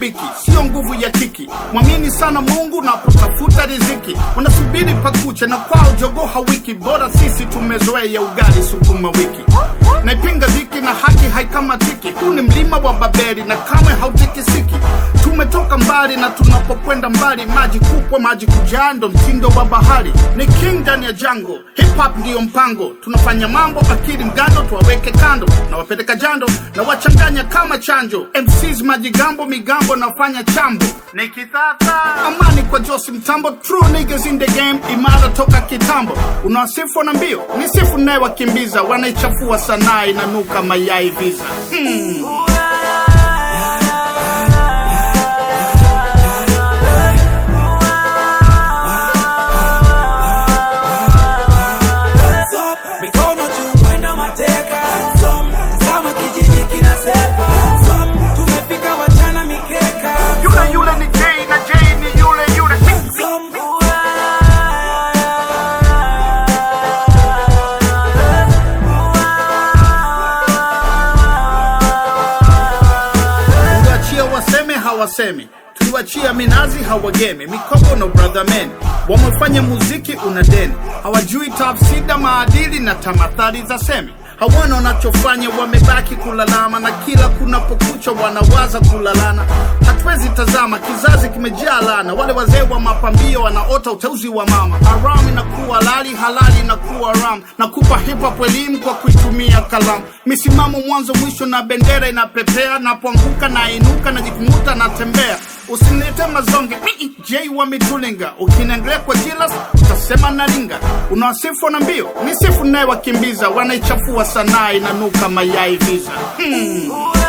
mashabiki, sio nguvu ya kiki. Mwamini sana Mungu napotafuta riziki, unasubiri pakuche na kwao jogo hawiki. Bora sisi tumezoea ugali sukuma wiki, naipinga dhiki na haki haikamatiki. Huu ni mlima wa Babeli na kamwe hautikisiki. Tumetoka mbali na tunapokwenda mbali, maji kupwa maji kujaa, ndo mtindo wa bahari. Ni king ndani ya jango, hip hop ndiyo mpango. Tunafanya mambo akili mgando, tuwaweke kando na wapeleka jando na wachanganya kama chanjo. MCs majigambo migambo nafanya chambo nikitata amani kwa Josi Mtambo, true niggas in the game, imara toka kitambo. Unawasifu na mbio ni sifu naye wakimbiza, wanaichafua sanaa inanuka mayai visa hmm. mikono juu mwendo mateka kama kijiji kinasepa tumefika wachana mikeka Yule yule ni J na J ni yule yule Tuliwachia waseme hawasemi, tuliwachia minazi hawagemi, mikopo no brother men wamefanya muziki una deni, hawajui tafsida maadili na tamathali za semi hawana wanachofanya, wamebaki kulalama, na kila kunapokucha wanawaza kulalana. Hatuwezi tazama, kizazi kimejaa lana. Wale wazee wa mapambio wanaota uteuzi wa mama. Haram inakuwa halali, halali inakuwa ram. Nakupa hip hop elimu kwa kuitumia kalamu, misimamo mwanzo mwisho, na bendera inapepea. Napoanguka na inuka, najikumuta natembea. Usinilete mazonge Mii, J wa mitulinga, ukiniangalia kwa jilas utasema nalinga. Unawasifu na mbio, ni sifu naye wakimbiza, wanaichafua sanaa inanuka mayai visa hmm.